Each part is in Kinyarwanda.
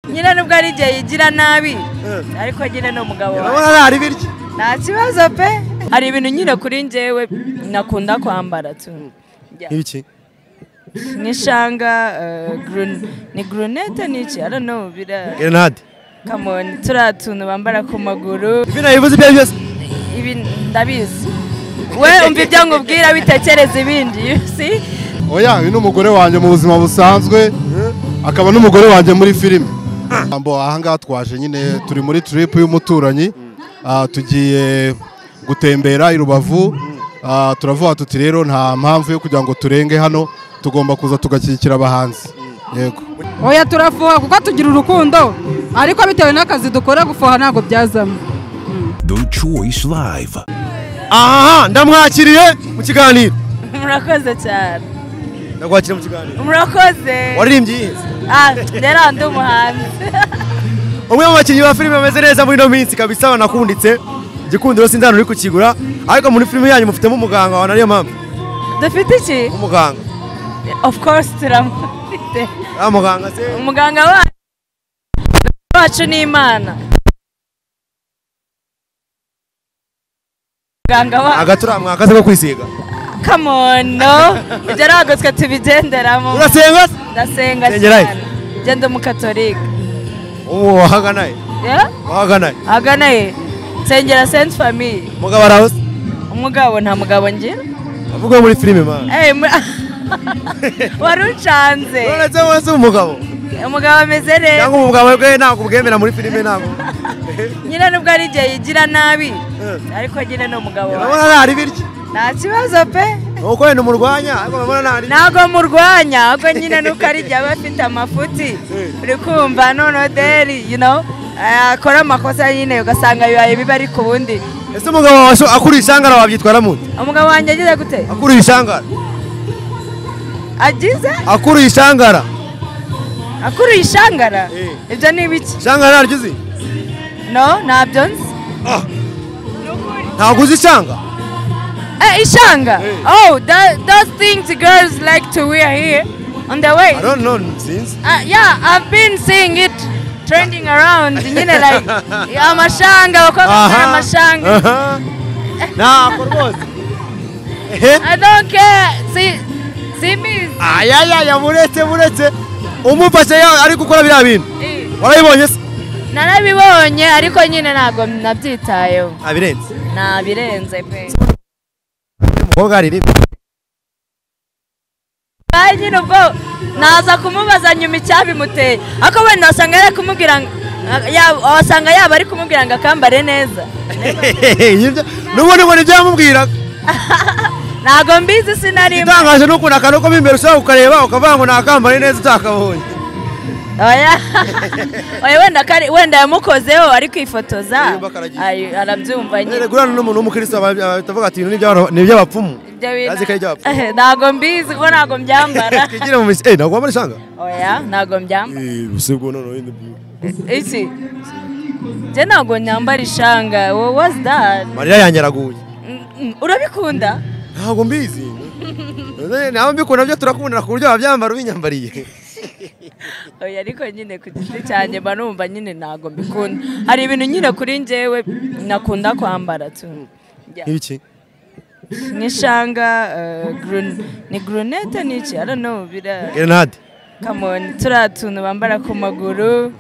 nyine nubwo ari igihe yigira nabi ariko nyine ni umugabo wawe urabona ntari biryo nta kibazo pe hari ibintu nyine kuri njyewe nakunda kwambara tu nk'ibiki nk'ishanga eh, grun- ni grunete ni iki i don't know bira gerenade kamoni turiya tuntu bambara ku maguru ibyo nabivuze ibyo ari byo byose ibi ndabizi we umva ibyo nkubwira witekereza ibindi you see oya uyu ni umugore wanjye mu buzima busanzwe akaba n'umugore wanjye muri filime Ambo, ahangaha twaje nyine turi muri trip y'umuturanyi Ah, tugiye gutembera i rubavu Ah, turavuga tuti rero nta mpamvu yo kugira ngo turenge hano tugomba kuza tugashyigikira abahanzi yego oya turafuha kuko tugira urukundo ariko bitewe n'akazi dukora gufuha ntabwo byazamo The Choice Live. aha ndamwakiriye mu kiganiro murakoze cyane ndakwakira mu kiganiro murakoze waririmbye iyihe ah rero ndi umuhanzi umwe mu bakinnyi ba filime bameze neza muri ino minsi kabisa banakunditse igikundiro sinzi hano uri kukigura ariko muri filime yanyu mufitemo umuganga wa nariyo mpamvu dufite iki umuganga of course turamufite ah muganga se umuganga wacu wacu ni imana muganga wacu agatura mwakaze ko kwisiga come on no ibyo ntabwo twe tubigenderamo urasenga se ndasenga Nsengera he? cyane ngenda umukatolika uwo wahagana he Yeah? wahagana he ahagana he nsengera senti famiye umugabo araho se umugabo nta mugabo ngira avuga muri filime man Eh, mu- wari ucanze uretse wowe si umugabo umugabo ameze neza cyangwa umugabo bwe ntabwo ubwemera muri filime ntabwo nyine nubwo ari igihe yigira nabi ariko nyine ni umugabo wawe urabona ntari biryo nta kibazo pe ni uko wenda umurwanya ariko urabona ntari ntabwo murwanya ahubwo nyine nuko ari igihe aba afite amafuti uri kumva noneho deri you know akora amakosa nyine ugasanga bibaye bibi ariko ubundi ese umugabo wawe so- akuruye ishangara wabyitwara mute umugabo wanjye agize gute akuruye ishangara agize akuruye ishangara akuruye ishangara Eh. ibyo ni ibiki ishangara ntaryo uzi no ntabyo nzi ntabwo uzi ishanga eh ishanga oh tha- those things girls like to wear here on the way I don't know sinzi Uh, yeah, I've been seeing it trending around. Nyine like amashanga, abakobwa bambara Aha. amashanga. Aha. ntabwo rwose ehe I don't care. See, see me. ayayaya muretse muretse umufashe ya- ari gukora biriya bintu warabibonye se narabibonye ariko nyine ntabwo nabyitayeho abirenze nabirenze pe umukobwa aririmba kandi nyine ubwo naza kumubaza nyuma icyabimuteye ariko wenda wasanga yari kumubwira ngo- ya- wasanga yaba ari kumubwira ngo akambare neza n'ubu ni ngo ntibyamubwiraga ntabwo mbizi sinarimo igitangaje ni ukuntu akantu ko mo imbere ushobora kukareba ukavuga ngo nakambare neza utakabonye oya oya wenda kari wenda yamukozeho ari kwifotoza Aririmba akaragira. Ari- arabyumva nyine gurana n'umuntu w'umukristo batavuga ati "Ibi ni iby'aba- ni iby'abapfumu Ibyo bintu- Azi ko ari iby'abapfumu. Eh, ntabwo mbizi kuko ntabwo mbyambara twigire mu misi eh ntabwo wambara ishanga oya ntabwo mbyambara usibwa noneho yindi byiza iki njye ntabwo nyambara ishanga wowe wazi that marira yanjye araguye Mm, mm, urabikunda ntabwo mbizi ntabwo mbikunda byo turakundana ku buryo wabyambara ubinyambariye oya ariko nyine ku giti cyanjye mba numva nyine ntabwo mbikunda hari ibintu nyine kuri njyewe nakunda kwambara tu Yeah. nk'ibiki nk'ishanga eh, grun- ni grunete ni iki i don't know bira gerenade kamoni turiya tuntu bambara ku maguru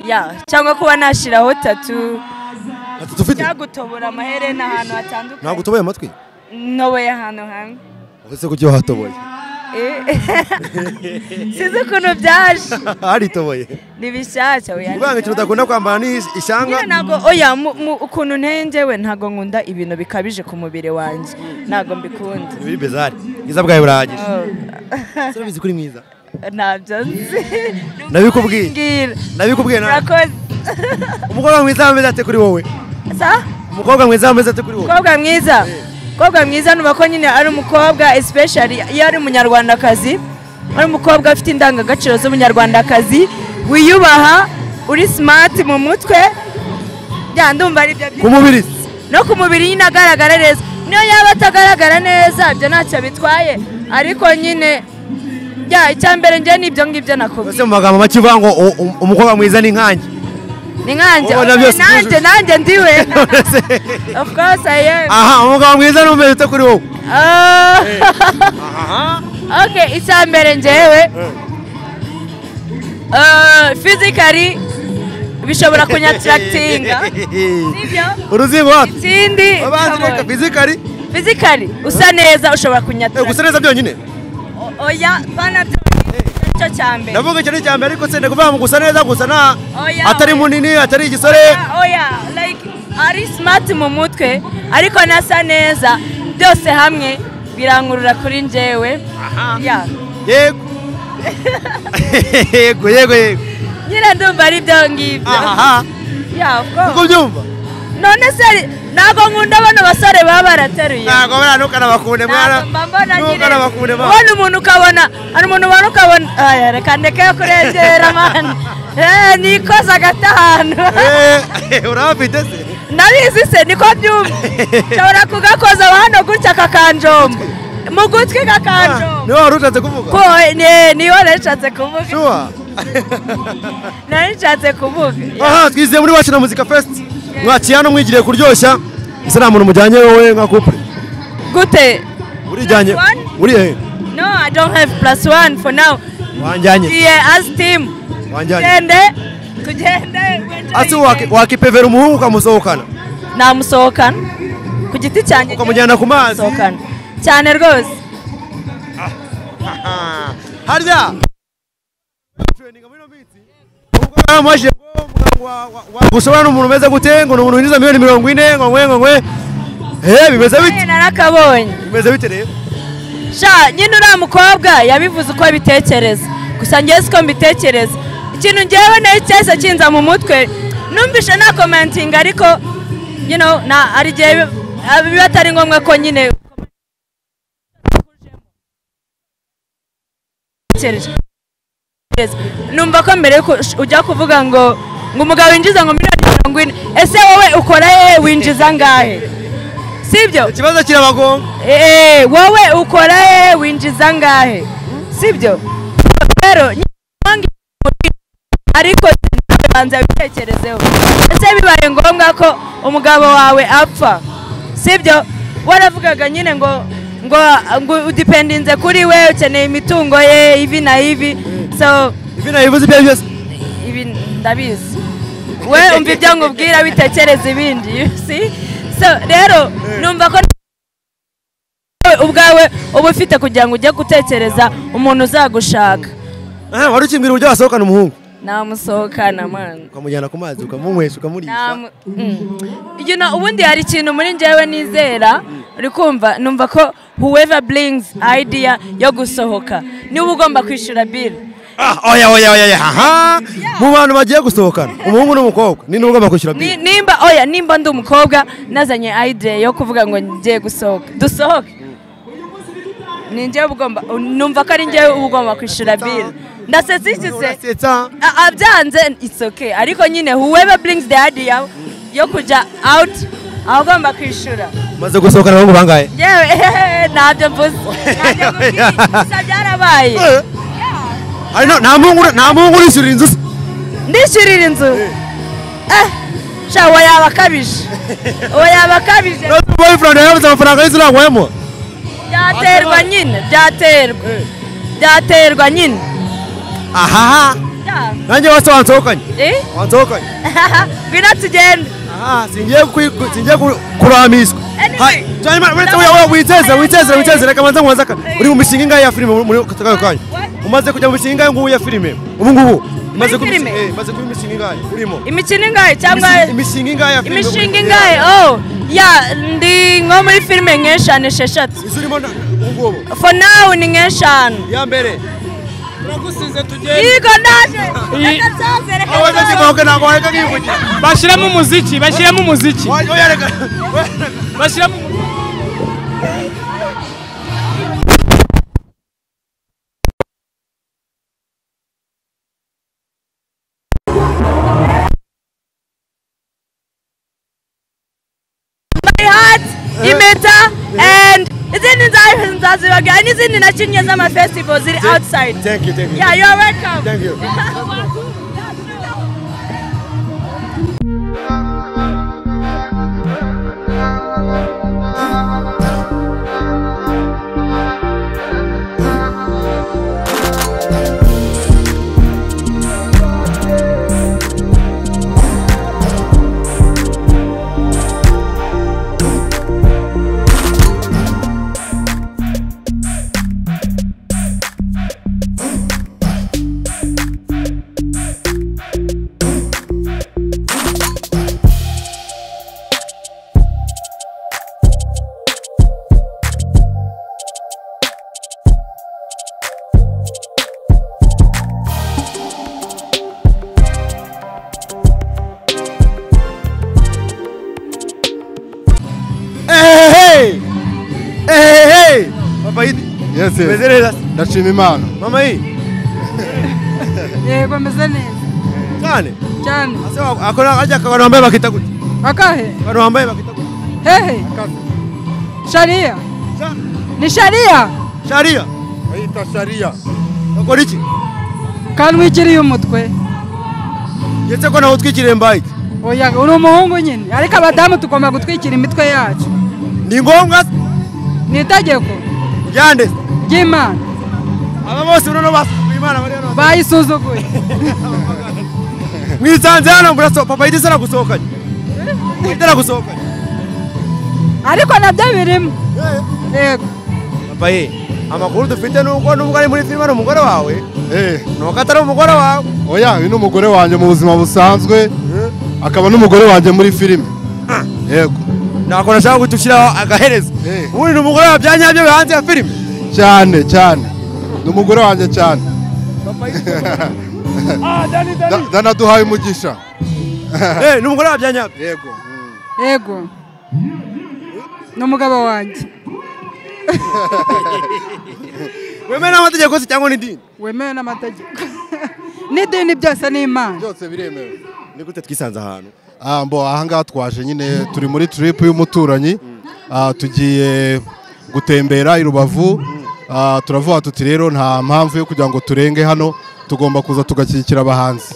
ya cyangwa kuba nashyiraho tatu ati tufite cyagutobora amaherena ahantu hatandukanye ntabwo utoboye amatwi ntoboye ahantu hamwe ese kuki wahatoboye Eh. sinzi ukuntu byaje haritoboye ni bishyashya oya uvuga ngo ikintu udakunda kwambara ni ishanga nyine ntabwo oya mu- mu- ukuntu nteye njyewe ntabwo nkunda ibintu bikabije ku mubiri wanjye ntabwo mbikunda biri bezari bwiza bwawe burahagije Oh, urabizi ko uri mwiza ntabyo nzi Nabikubwiye. Mbwira. nabikubwiye nawe murakoze umukobwa mwiza ameze ate kuri wowe sa umukobwa mwiza ameze ate kuri wowe mukobwa mwiza mukobwa mwiza nuba ko nyine ari umukobwa especially iyo ari umunyarwandakazi ari umukobwa afite indangagaciro z'umunyarwandakazi wiyubaha uri smart mu mutwe bya ndumva ari byo ku byinshi. mubiri no ku mubiri nyine agaragara neza niyo yaba atagaragara neza ibyo ntacyo bitwaye ariko nyine bya icya mbere njye n'ibyo ngibyo nakubwiye mbese mu magambo make uvuga ngo u- u- umukobwa mwiza ni nkanjye ni nkanjye Ubona byose nanjye byujuje. nanjye ndiwe of course I am aha umugabo mwiza ni umwe uta kuri wowe Ah. okay icya mbere njyewe Ah, physically bishobora kunyatirakitinga sibyo uruzingo wapi ikindi abanzi reka kabone. fizikari physically usa neza ushobora kunyatira gusa neza byonyine O- oya bana byo nicyo cya mbere ndavuga icyo ni cya mbere ariko senda kuvuga ngo gusa neza gusa nta Oya, atari oya. munini atari igisore oya oya like ari smart mu mutwe ariko nasa neza byose hamwe birankurura kuri njyewe Yeah. yego yego yego yego nyine ndumva ari byo ngibyo aha Yeah, of course. uko ubyumva none se ntabwo nkunda bano basore baba barateruye ntabwo buriya ntukanabakunde mwana Ntabwo mba mbona nyine ntukanabakunde mwana ubona umuntu ukabona hari umuntu ubona ukabona Aya, reka ndeke yo kurengera mani Eh, nikoze agatahano Eh, urabafite se ndabizi se niko byumva nshobora kugakoza hano gutya kakanjomba mu gutwi kakanjomba niwe wari ushatse kuvuga ko ni- niyo nari nshatse kuvuga shuwa nari nshatse kuvuga aha twizeye muri wacu na muzika fesiti mwakiye hano mwigiriye kuryoshya ese nta muntu mujyanye wowe nka kupure gute urijyanye Plus one? uri hehe no i don't have plus one for now wanjyanye tugiye as team wanjyanye tugende tugende ase waki- wakipevera umuhungu ukamusohokana namusohokana ku giti cyanjye ukamujyana ku mazi namusohokana cyane rwose harya baramubajije ngo muganga wa- wa- wa- gusobana n'umuntu umeze gute ngo ni umuntu winjiza miliyoni mirongo ine ngo ngwe ngo ngwe eh bimeze bite Hey, narakabonye bimeze bite rero sha nyine uriya mukobwa yabivuze uko abitekereza gusa njye siko mbitekereza ikintu ngewe nayo cyahise kinza mu mutwe numvishe nta komentinga ariko you know, na hari igihe bi- ah, biba atari ngombwa ko nyine numva ko mbere yuko ush- ujya kuvuga ngo ngo umugabo winjiza ngo miliyoni mirongo ine ese wowe ukora hehe winjiza ngahe sibyo ikibazo kirabagonga Eh, wowe ukora hehe winjiza ngahe sibyo rero nyine ariko nawe banza bitekerezeho ese bibaye ngombwa ko umugabo wawe apfa sibyo waravugaga nyine ngo ngo ngo udipendinze kuri we ukeneye imitungo ye ibi na ibi so ibi nabivuze ibyo ari byo byose ibi ndabizi we umva ibyo nkubwira bitekereza ibindi you see? so rero numva ko nawe ubwawe uba ufite kugira ngo ujye gutekereza umuntu uzagushaka Aha, wari ukimbwira uburyo wasohokana umuhungu namusohokana mani ukamujyana ku mazi ukamunywesha ukamurisha Namu- mm. You know, ubundi hari ikintu muri njyewe nizera uri kumva numva ko whoever brings idea yo gusohoka niwe ugomba kwishyura bill Ah, oya oya oya oya aha mu bantu bagiye gusohokana umuhungu n'umukobwa ni ugomba kwishyura Ni- bill nimba oya nimba ndi umukobwa nazanye idea yo kuvuga ngo ngiye gusohoka dusohoke ni njyewe uba ugomba numva ko ari njyewe uba ugomba kwishyura bill ndasetse ikize urasetsa A- abyanze it's okay ariko nyine whoever brings the idea yo kujya out aba agomba kwishyura maze gusohokana abahungu bangahe yewe ntabyo mvuze Ntabyo mvuze. Gusa byarabaye Ari no- nta muhungu nta muhungu urishyurira inzu se ndishyurira inzu eh sha uwo yaba akabije uwo yaba akabije Not boyfriend yabuze amafaranga y'inzu ntabwo wayamuha byaterwa nyine byaterwa byaterwa nyine aha Ya, nanjye wese wansohokanye eh? wansohokanye ngwino tugende aha singiye kwi- singiye ku- kuramiswa Anyway. Hai, hanyuma uretse we- we- witeze witeze witeze reka banza nkubaze aka- uri mu mishinga ingahe ya filime muri- muri aka kanya kanya What? umaze kujya mu mishinga ingahe ngubu ya filime ubu ngubu umaze kuba filime? eh, umaze kuba imishinga ingahe urimo imikino ingahe cyangwa Imisi- imishinga ingahe ya filime imishinga ingahe oh ya ndi nko muri filime nk'eshanu esheshatu izo urimo na- ubu ngubu for now ni nk'eshanu iya mbere turagusize tugende yigo ndaje reka nsoze reka aho wese nsoze ntabwo ntabwo wareka nkivugira bashyiramo umuziki bashyiramo umuziki Oya, oya, reka bashyiramo umuziki my heart imeta and izindi nza- nzazibabwira n'izindi nakinnye z'amafestival ziri outside Thank you, thank you. yeah you are welcome Thank you. Hey! Hey, hey! Papa Yidi. Yes, yes. Meze neza. ndashima imana Mama Yidi. yego ameze neza Cyane. cyane Ase wa- akora ajya abantu bambaye bakita gute? akahe Abantu bambaye bakita gute? hehe shariya ni shariya Sharia. bayita shariya Bakora iki? kanwikiriye umutwe Ndetse ko nawe utwikiriye mbaye iki? oya uri umuhungu nyine ariko abadamu tugomba gutwikira imitwe yacu Ni ngombwa ni itegeko ryande. ry'imana Aba bose urabona basukuye Imana bari hano. bayisuzuguye Mwisanze hano muraso Papa Yidi sana gusohokanye. Ndara gusohokanye. ariko nabyo birimo yego Papa Yidi. Amakuru dufite nuko nubwo ari muri filime umugore wawe, eh nuko atari umugore wawe. oya uyu ni umugore wanjye mu buzima busanzwe akaba n'umugore wanjye muri filime yego Nakora nshaka gutushyiraho agaherezo. Eh. Ubundi ni umugore wabyanye byo hanze ya filime. cyane cyane ni umugore wanjye cyane Da- danaduhaye umugisha Eh, ni umugore wabyanye byo. yego yego ni umugabo wanjye wemewe n'amategeko se cyangwa n'idini wemewe n'amategeko n'idini byose ni imana byose biremewe ni gute twisanze ahantu Ah, mbo ahangaha twaje nyine turi muri trip y'umuturanyi Ah, tugiye gutembera i Rubavu Ah, turavuga tuti rero nta mpamvu yo kugira ngo turenge hano tugomba kuza tugashyigikira abahanzi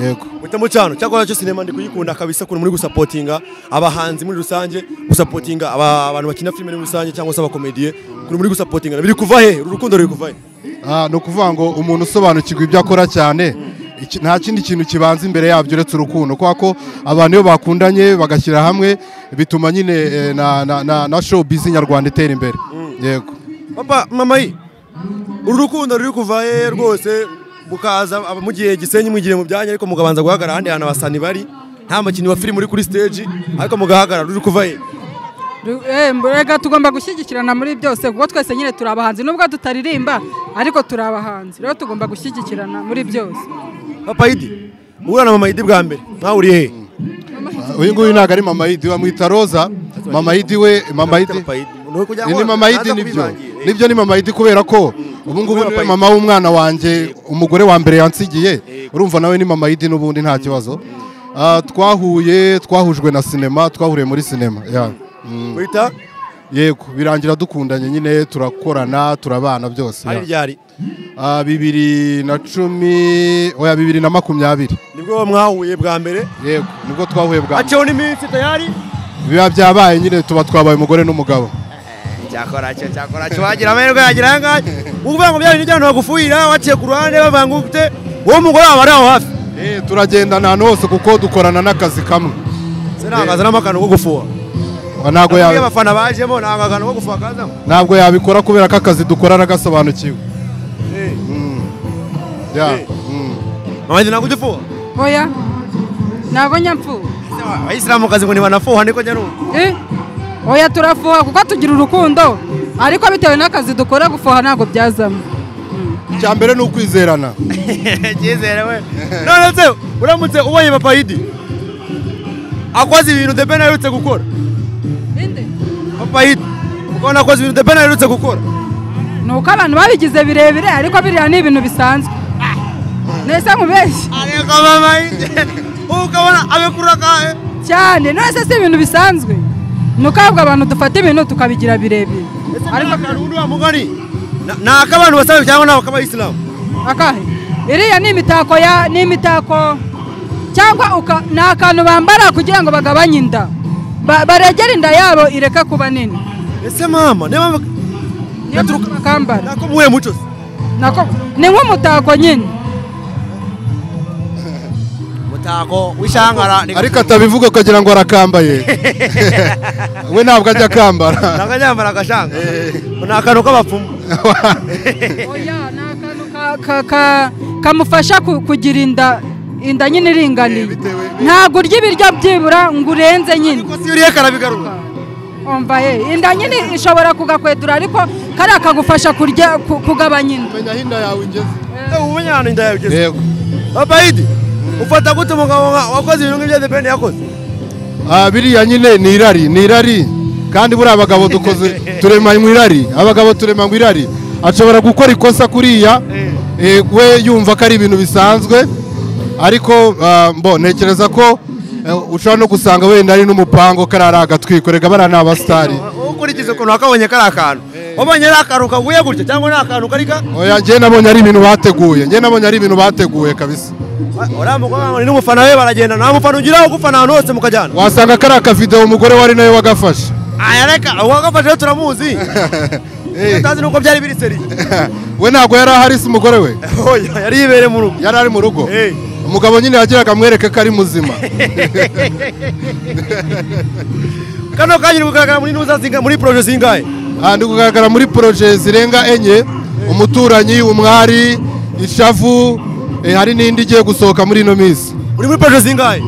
yego muhitamo cyane cyakora cyo sinema ndi kuyikunda kabisa ukuntu muri gusapotinga abahanzi muri rusange gusapotinga aba- abantu bakina filime muri rusange cyangwa se abakomediye ukuntu muri gusapotinga biri kuva he uru rukundo ruri kuva he Ah, ni ukuvuga ngo umuntu usobanukirwa ibyo akora cyane iki- nta kindi kintu kibanza imbere yabyo uretse urukundo kubera ko abantu iyo bakundanye bagashyira hamwe bituma nyine eh, na, na, na, na show bizi nyarwanda itera imbere yego papa mama yi uru rukundo ruri kuva he rwose mukaza aba- mugiye gisenyi mwigiye mu byanya ariko mukabanza guhagarara ahandi hantu abasani bari nta mukinnyi wa filime uri kuri stage ariko mugahagarara ruri kuva he Ru- eh, mbega tugomba gushyigikirana muri byose kuko twese nyine turi abahanzi nubwo tutaririmba ariko turi abahanzi rero tugomba gushyigikirana muri byose papa yidi muhura na mama yidi bwa mbere nawe uri he Ah, uyu nguyu ntabwo ari mama yidi bamwita roza mama yidi we mama yidi Ni- ni mama yidi nibyo nibyo ni mama yidi kubera ko ubu ngubu Mama niwe Yidi. mama w'umwana wanjye umugore wa mbere yansigiye urumva nawe ni mama yidi n'ubundi nta kibazo Ah, twahuye twahujwe na sinema twahuriye muri sinema ya. Mm. wita yego birangira dukundanye nyine turakorana turabana byose hari ya. ryari Ah, bibiri na cumi oya bibiri na makumyabiri nibwo mwahuye bwa mbere yego nibwo twahuye bwa haciyeho n'iminsi tayari biba byabaye nyine tuba twabaye umugore n'umugabo cyakora cyo cyakora cyo wagira amahirwe yagira ahangaha uvuga ngo byari n'ibyo bagufuhira waciye ku ruhande bavanga ute uwo mugore wawe ari aho hafi Eh, turagendana ahantu hose kuko dukorana n'akazi kamwe se ntangaza n'amakano ko gufuha Ah, ntabwo iyo ya- abafana bajemo ntangaza ko gufuha kazamo ntabwo yabikora kubera ko akazi dukora aragasobanukiwe Mm. Ya, Eh. mm. mama yidi ntabwo ujya ufuha oya ntabwo nyapfuye Ese wa- abayisilamukazi ngo ntibanafuha niko njya numva Eh, oya turafuha kuko tugira urukundo ariko bitewe n'akazi dukora gufuha ntabwo byazamo icya mbere ni ukwizerana icyizere we none se uramutse ubonye papa yidi akoze ibintu debena aherutse gukora papa yidi ukabona akoze ibintu debena aherutse gukora ni uko abantu babigize birebire ariko biriya ni ibintu bisanzwe nese nkubeshye ariko mama yidi ukabona abikurura akahe cyane none se si ibintu bisanzwe ni uko ahubwo abantu dufata ibintu tukabigira birebire ariko ubundi wa mugari ni ak'abantu basanzwe cyangwa ni ak'abayisilamu akahe iriya ni imitako ya ni imitako cyangwa uka- ni akantu bambara kugira ngo bagabanye inda Ba- baregere inda yabo ireka kuba nini ese mama niyo mpamvu niyo mpamvu bakambara nako muhuye muco se Nako- ni nk'umutako nyine umutako w'ishangara ariko atabivuga ukagira ngo arakambaye we ntabwo ajya akambara ntabwo ajyambara agashanga ni akantu k'abapfumu oya ni akantu ka- ka- ka- kamufasha ku- kugira inda inda nyine iringaniye ntabwo urya ibiryo byibura ngo urenze nyine ariko si uriye karabigaruka umva ye inda nyine ishobora kugakwedura ariko kariya kagufasha kurya ku- kugabanya inda menya aho inda yawe igeze ubu umenya ahantu inda yawe igeze yego babayidi ufata gute umugabo nka- wakoze ibintu nk'ibyo depeni yakoze Ah, biriya nyine ni irari ni irari kandi buriya abagabo dukoze turemanywa irari abagabo turemanywa irari ashobora gukora ikosa kuriya eh, we yumva ko ari ibintu bisanzwe ariko ah, mbo ntekereza ko eh, ushobora no gusanga wenda ari n'umupango karara agatwiko reka bariya ni abasitari ukurikiza ukuntu wakabonye kari akantu wabonye ari akantu kaguye gutya cyangwa ni akantu karika oya njye nabonye ari ibintu bateguye njye nabonye ari ibintu bateguye kabisa uriya mukobwa ngo ni n'umufana we baragenda nta mufana ugira ugufana ahantu hose mukajyana wasanga kariya kavidewo umugore wari nawe wagafashe aya reka uwagafashe turamuzi Eh, utazi nuko byari biri seri we ntabwo yari ahari si umugore we Oya, yari yibereye mu rugo yari ari mu rugo Eh. umugabo nyine yagiraga amwereke ko ari muzima kano kanyiri kugaragara muri ntuza zinga muri poroje zingahe Aha ndi kugaragara muri poroje zirenga enye umuturanyi umwari ishavu eh, hari n'indi igiye gusohoka muri ino minsi uri muri poroje zingahe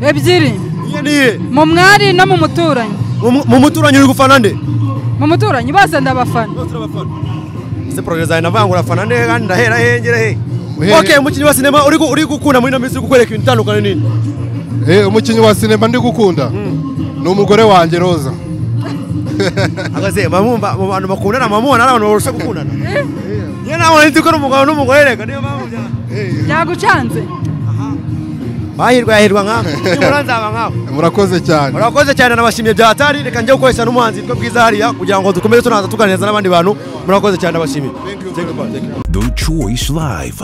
ebyiri iye niye mu mwari no mu muturanyi mu muturanyi uri gufana nde mu muturanyi bose ndabafana ese poroje zawe navanga urafana nde kandi ndahera hehe ngera hehe Uhere- ok umukinnyi wa sinema uri gu- uri gukunda muri ino minsi uri kukwereka ibintu itandukanye nini Eh, umukinnyi wa sinema ndi gukunda ni umugore wanjye roza ahagaze mamumva mu bantu bakundana mamubona ari abantu barusha gukundana niyo nabona nzi ko ari umugabo n'umugore reka niyo mpamvu bya byagucanze bahirwa yahirwa nkawe nibura nzaba nkawe murakoze cyane murakoze cyane nabashimye bya hatari reka njye gukoresha n'umuhanzi witwa bwiza hariya kugira ngo dukomeze tunaza tuganiriza n'abandi bantu murakoze cyane nabashimiye Thank you, thank you. The Choice Live.